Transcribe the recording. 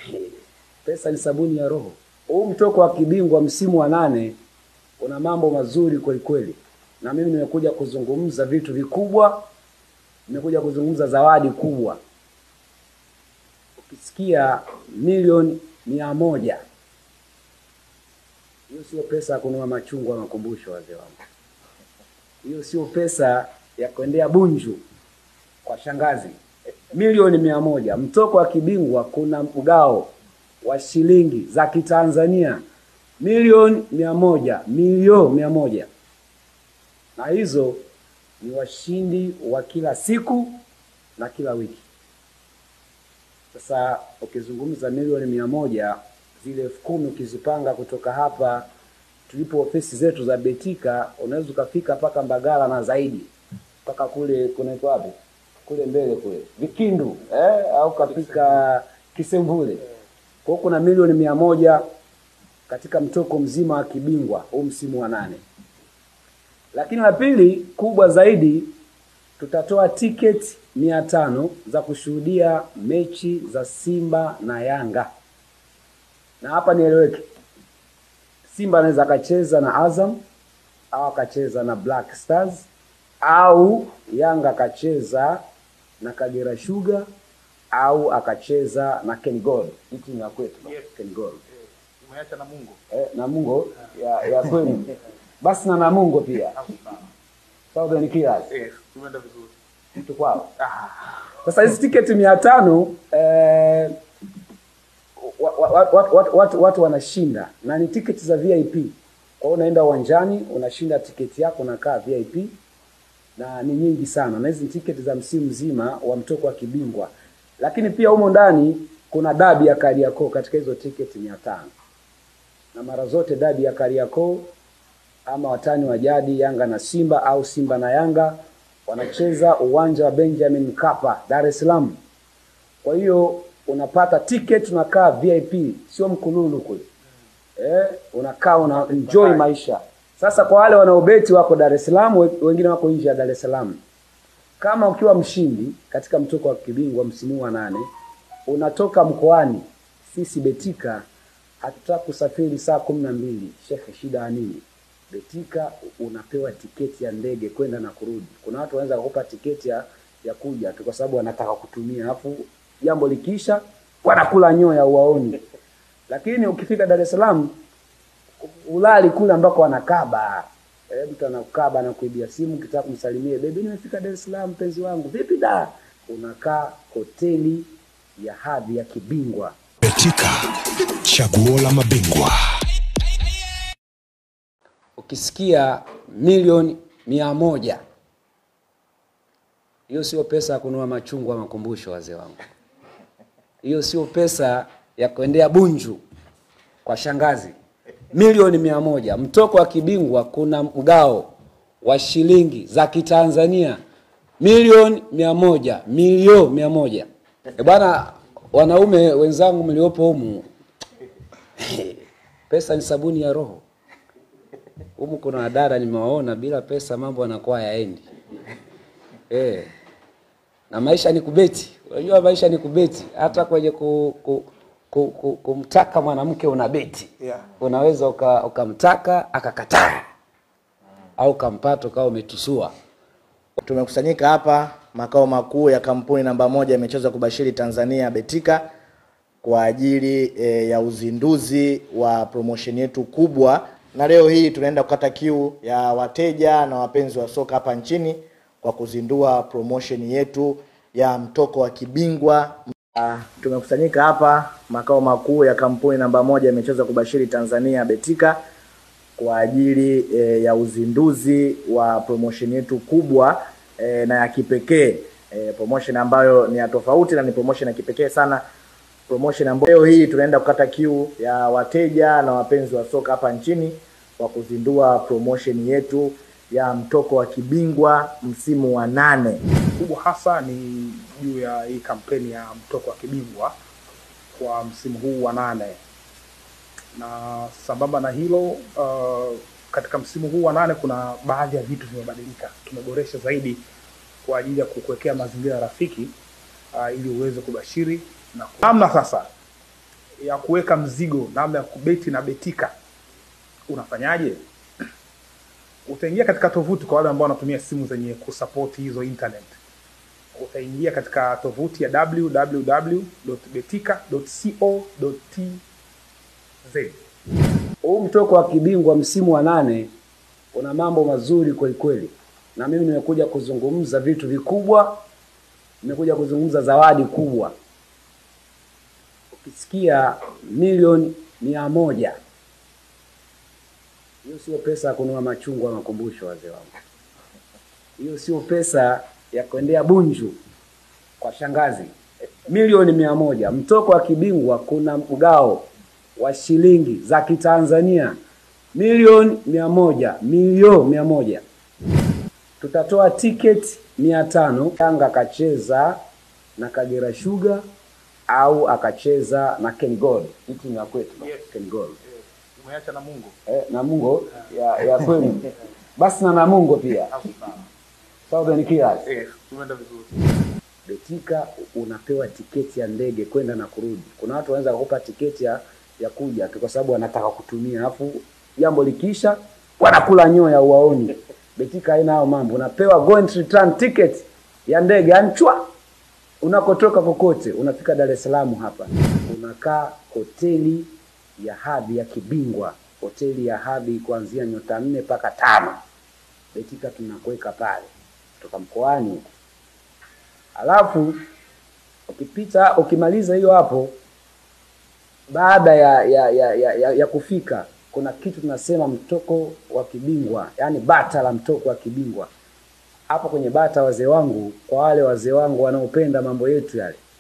Pesa ni sabuni ya roho. Huu mtoko wa kibingwa msimu wa nane una mambo mazuri kweli kweli, na mimi nimekuja kuzungumza vitu vikubwa, nimekuja kuzungumza zawadi kubwa. Ukisikia milioni mia moja, hiyo sio pesa ya kununua machungwa makumbusho, wazee wangu. Hiyo sio pesa ya kuendea Bunju kwa shangazi. Milioni mia moja, mtoko wa kibingwa, kuna mgao wa shilingi za Kitanzania milioni mia moja, milioni mia moja, na hizo ni washindi wa kila siku na kila wiki. Sasa ukizungumza milioni mia moja, zile elfu kumi ukizipanga kutoka hapa tulipo ofisi zetu za Betika, unaweza ukafika mpaka Mbagala na zaidi, mpaka kule kunaitwa wapi kule mbele kule Vikindu eh, au kafika Kisemvule. Kwa hiyo kuna milioni mia moja katika mtoko mzima wa kibingwa huu msimu wa nane. Lakini la pili kubwa zaidi, tutatoa tiketi mia tano za kushuhudia mechi za Simba na Yanga, na hapa nieleweke, Simba anaweza akacheza na Azam au akacheza na Black Stars au Yanga akacheza na Kagera Sugar au akacheza na Ken Gold. Hii timu ya kwetu Yes. Ken Gold Umeacha na Mungu. eh, Namungo ya, ya kwenu basi na Namungo pia Southern Killers Yes, tumeenda vizuri. mtu kwao. Sasa hizi tiketi mia tano eh, wa- wa- wa- watu, watu, watu, watu wanashinda na ni tiketi za VIP. Kwa hiyo unaenda uwanjani unashinda tiketi yako unakaa VIP na ni nyingi sana, na hizi ni tiketi za msimu mzima wa mtoko wa kibingwa. Lakini pia humo ndani kuna dabi ya Kariakoo katika hizo tiketi mia tano na mara zote dabi ya Kariakoo ama watani wa jadi Yanga na Simba au Simba na Yanga wanacheza uwanja wa Benjamin Mkapa, Dar es Salaam. Kwa hiyo unapata tiketi, unakaa VIP, sio mkululu kule eh, unakaa una enjoy maisha. Sasa kwa wale wanaobeti wako Dar es Salaam, we- wengine wako nje ya Dar es Salaam, kama ukiwa mshindi katika mtoko wa kibingwa msimu wa nane, unatoka mkoani, sisi Betika hatutaki kusafiri saa kumi na mbili. Shekhe, shida ya nini? Betika unapewa tiketi ya ndege kwenda na kurudi. Kuna watu wanaweza kukupa tiketi ya, ya kuja tu kwa sababu wanataka kutumia, alafu jambo likiisha wanakula nyoya uwaoni. Lakini ukifika Dar es Salaam ulali kule ambako wanakaba eh, mtu anakaba anakuibia simu, ukitaka kumsalimie bebi, nimefika Dar es Salaam mpenzi wangu, vipi da? Unakaa hoteli ya hadhi ya kibingwa. Betika, chaguo la mabingwa. Ukisikia milioni mia moja, hiyo sio pesa ya kununua machungwa makumbusho, wazee wangu. Hiyo sio pesa ya kuendea Bunju kwa shangazi. Milioni mia moja, mtoko wa kibingwa, kuna mgao wa shilingi za Kitanzania milioni mia moja, milioni mia moja. E bwana, wanaume wenzangu mliopo humu, pesa ni sabuni ya roho. Humu kuna wadada nimewaona, bila pesa mambo yanakuwa hayaendi. Eh. Na maisha ni kubeti. Unajua maisha ni kubeti. Hata kwenye ku, ku, ku, ku, kumtaka mwanamke una beti. Yeah. Unaweza uka- ukamtaka akakataa au ukampata ukawa umetusua. Tumekusanyika hapa makao makuu ya kampuni namba moja ya michezo ya kubashiri Tanzania Betika kwa ajili e, ya uzinduzi wa promotion yetu kubwa, na leo hii tunaenda kukata kiu ya wateja na wapenzi wa soka hapa nchini kwa kuzindua promotion yetu ya mtoko wa kibingwa. Ah, Tumekusanyika hapa makao makuu ya kampuni namba moja ya michezo ya kubashiri Tanzania Betika kwa ajili e, ya uzinduzi wa promotion yetu kubwa e, na ya kipekee e, promotion ambayo ni ya tofauti na ni promotion ya kipekee sana promotion ambayo leo hii tunaenda kukata kiu ya wateja na wapenzi wa soka hapa nchini kwa kuzindua promotion yetu ya mtoko wa kibingwa msimu wa nane. kubwa hasa ni juu ya hii kampeni ya mtoko wa kibingwa kwa msimu huu wa nane, na sambamba na hilo uh, katika msimu huu wa nane kuna baadhi ya vitu vimebadilika, tumeboresha zaidi kwa ajili ya kukuwekea mazingira rafiki uh, ili uweze kubashiri na ku- namna sasa ya kuweka mzigo, namna ya kubeti na betika, unafanyaje? Utaingia katika tovuti, kwa wale ambao wanatumia simu zenye kusupport hizo internet, utaingia katika tovuti ya www.betika.co.tz. Huu mtoko wa kibingwa msimu wa nane una mambo mazuri kweli kweli, na mimi nimekuja kuzungumza vitu vikubwa, nimekuja kuzungumza zawadi kubwa. Ukisikia milioni mia moja, hiyo sio pesa ya kununua machungwa ya makumbusho, wazee wangu. Hiyo sio pesa ya kuendea Bunju kwa shangazi. Milioni mia moja, mtoko wa kibingwa, kuna mgao wa shilingi za Kitanzania milioni mia moja milio mia moja tutatoa tiketi mia tano Yanga akacheza na Kagera Sugar au akacheza na Ken Gold, hii timu ya kwetu Yes. Ken Gold Umeacha na Mungu eh, Namungo ya, ya kwenu basi na Namungo pia Southern Killers. eh, tumeenda vizuri. Betika unapewa tiketi ya ndege kwenda na kurudi. Kuna watu wanaweza kukupa tiketi ya, ya kuja tu kwa sababu wanataka kutumia, alafu jambo likiisha wanakula nyoya uwaoni. Betika haina hayo mambo, unapewa go and return ticket ya ndege anchwa unakotoka kokote, unafika Dar es Salaam hapa, unakaa hoteli ya hadhi ya kibingwa, hoteli ya hadhi kuanzia nyota nne mpaka tano. Betika tunakuweka pale kutoka mkoani huko. Alafu ukipita ukimaliza hiyo hapo, baada ya ya, ya, ya, ya ya kufika kuna kitu tunasema mtoko wa kibingwa, yaani bata la mtoko wa kibingwa. Hapo kwenye bata, wazee wangu, kwa wale wazee wangu wanaopenda mambo yetu yale,